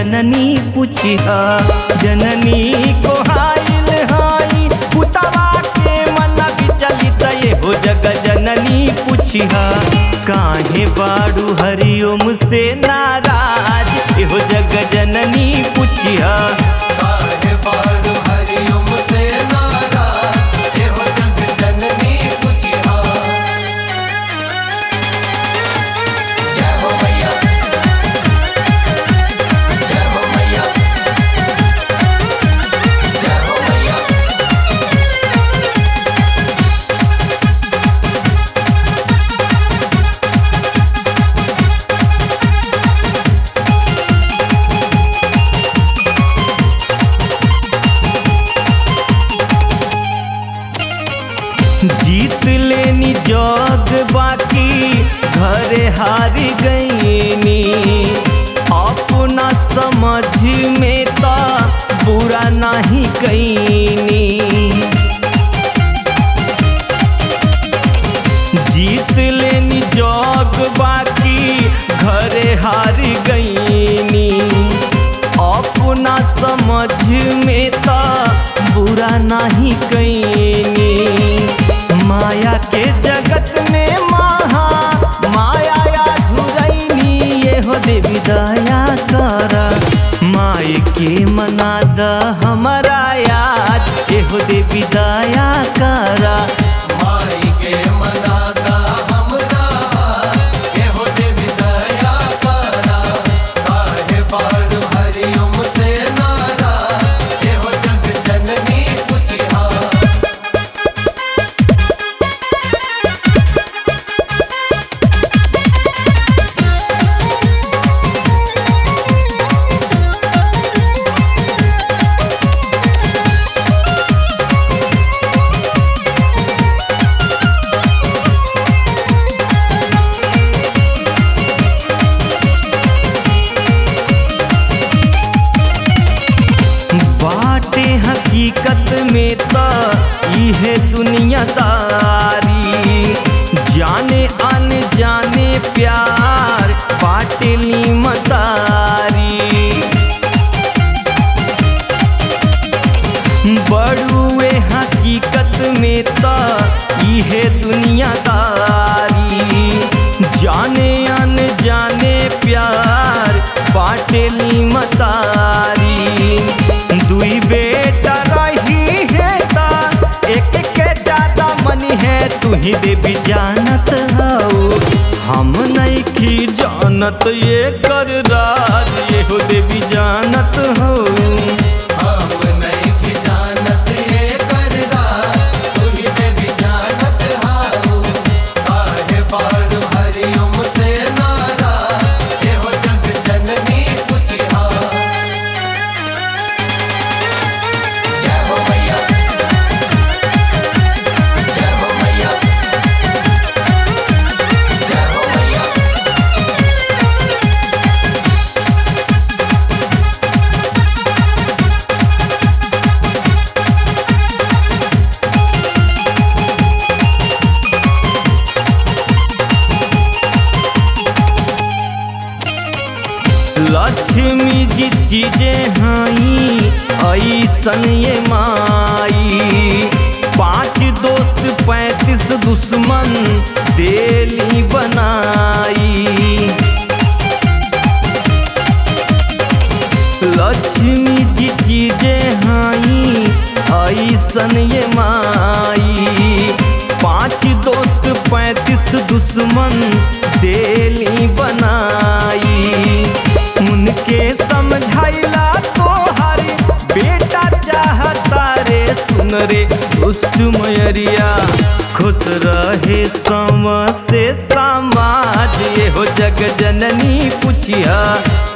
जननी पुछिया जननी को हाइल हाई पुतवा के मन विचलित ये हो जग जननी पुछिया काहे बाड़ू हरिओम से नाराज ये हो जग जननी पुछिया काहे बारू हरिओम से नाराज एहो जग जननी पुछिया जय हो मैया जय हो मैया जय हो मैया जीत लेनी जग बाकी घरे हारी गईनी अपना समझ में तो बुरा नहीं कईनी जीत लेनी जग बाकी घरे हारी गईनी अपना समझ में तो बुरा नहीं कईनी माया के जगत में महा माया या झुरैनी ये हो देवी दया कर माई के मना द हमारा याद ये हो देवी दया करा माई के मनाता हमरा एहो देवी दया करा काहे बारू हरिओम से नाराज एहो जग जननी पुछिया बाटे हकीकत में तो इहे दुनियादारी जाने अन जाने प्यार बाटे मतारी बड़ुए हकीकत में तो इहे दुनियादारी जाने अन जाने प्यार बाटेली मतारी दुई बेटा रही है ता एक के ज्यादा मन है तू ही देवी जानत हऊ हम नहीं की जानत ये कर राज ये हो देवी जानत हऊ हम नहीं की जानत ये करदा तू ही देवी जानत हारू काहे बारू हरिओम से नाराज एहो जग जननी पुछिया जय हो मैया जय हो मैया जय हो मैया लक्ष्मी जी चीजें हई ऐसन ये माई पांच दोस्त पैंतीस दुश्मन देली बनाई लक्ष्मी जी चीजें हई ऐसन ये माई पांच दोस्त पैंतीस दुश्मन देली बनाई उनके समझाइला तोहर बेटा चाहता रे सुन रे दुष्ट मयरिया खुश रहे सम से समाज ये हो जग जननी पुछिया